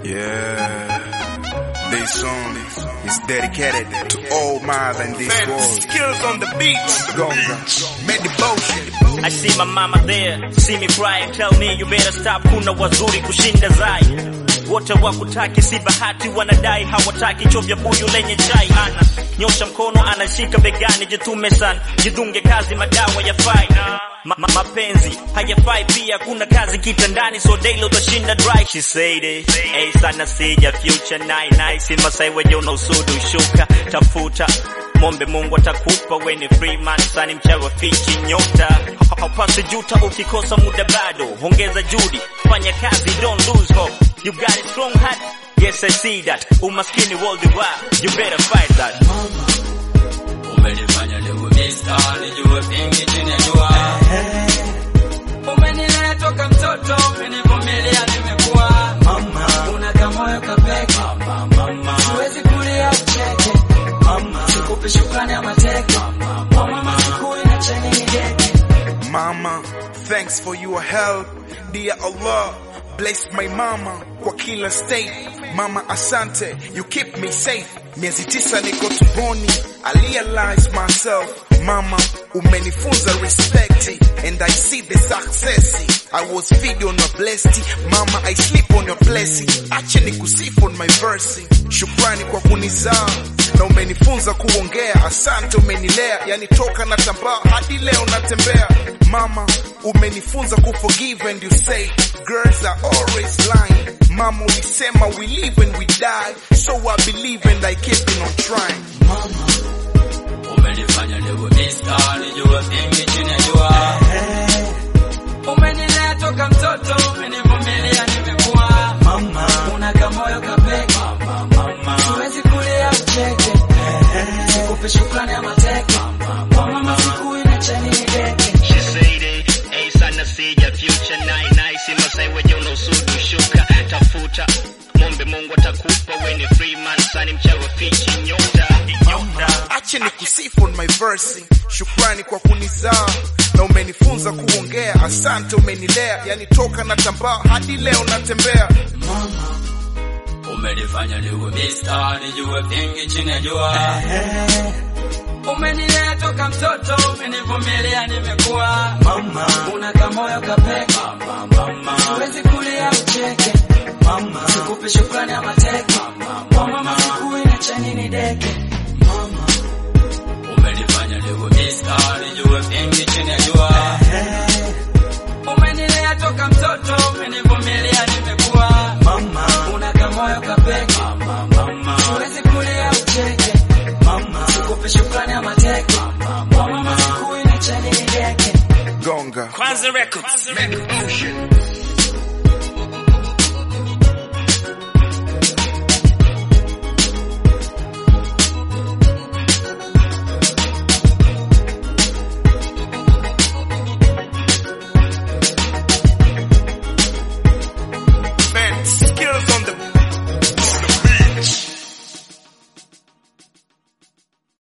Yeah. This song is dedicated to all mother in this world. Skills on the beat. Gonga. Made devotion. I see my mama there, see me crying, tell me you better stop, kuna wazuri kushinda zai. Wote wakutaki si bahati, wanadai hawataki chovya buyu lenye chai. Ana nyosha mkono, anashika begani, jitume sana, jidunge kazi, madawa yafai. Ma ma mapenzi hayafai pia, kuna kazi kitandani, so daily utashinda dry. She said it, hey sana sija future nine nine, si masai weje una usudu shuka, tafuta Mombe Mungu atakupa weni free man sani mchawa fichi nyota Ha- haupasi juta ukikosa muda bado ongeza juhudi fanya kazi don't lose hope you got a strong heart yes I see that umaskini worldwide you better fight that Umenifanya niwe Mr. nijue vingi chini ya jua. Umenilea toka mtoto, umenivumilia nimekuwa. Una kamoyo kapeke. Siwezi kulia ucheke. Sikupi shukrani ya mateke. Mama sikui na cheni nigeke. Mama, thanks for your help. Dear Allah, bless my mama kwa kila state. Mama, asante, you keep me safe. Miezi tisa niko tumboni, I realize myself. Mama, umenifunza respect and I see the success. I was feed on your blessing. Mama, I sleep on your blessing. Ache nikusifu on my verse. Shukrani kwa kunizaa na umenifunza kuongea. Asante, umenilea, yani toka na tambaa hadi leo natembea. Mama, umenifunza kuforgive and you say girls are always lying. Mama, ulisema we live and we die, so I believe and I keep on trying. Umenifanya niwe Mr. nijue vingi chini ya jua. Umenilea toka mtoto, umenivumilia nimekuwa. Una kamoyo kapeke. Siwezi kulia ucheke. Sikupi shukrani ya mateke. Kwa mama sikui na cheni nigeke. She said it, hey sana sija future nine nine, si masai weje una usudu shuka, tafuta mombe Mungu atakupa weni free man sani mchawa fichi nyota nyota Ache nikusifu on my verse. Shukrani kwa kunizaa na umenifunza kuongea. Asante, umenilea, yani toka na tambaa hadi leo natembea. Umenifanya niwe Mr. nijue vingi chini ya jua. Umenilea toka mtoto, umenivumilia nimekuwa. Una kamoyo kapeke. Siwezi kulia ucheke. Sikupi shukrani ya mateke. Kwa mama sikui na cheni nideke. Umenifanya niwe Mr. nijue vingi chini ya jua. Umenilea toka mtoto, umenivumilia nimekuwa. Una kamoyo kapeke. Siwezi kulia ucheke. Sikupi shukrani ya mateke. Kwa mama sikui na cheni nideke. Gonga. Kwanza Records.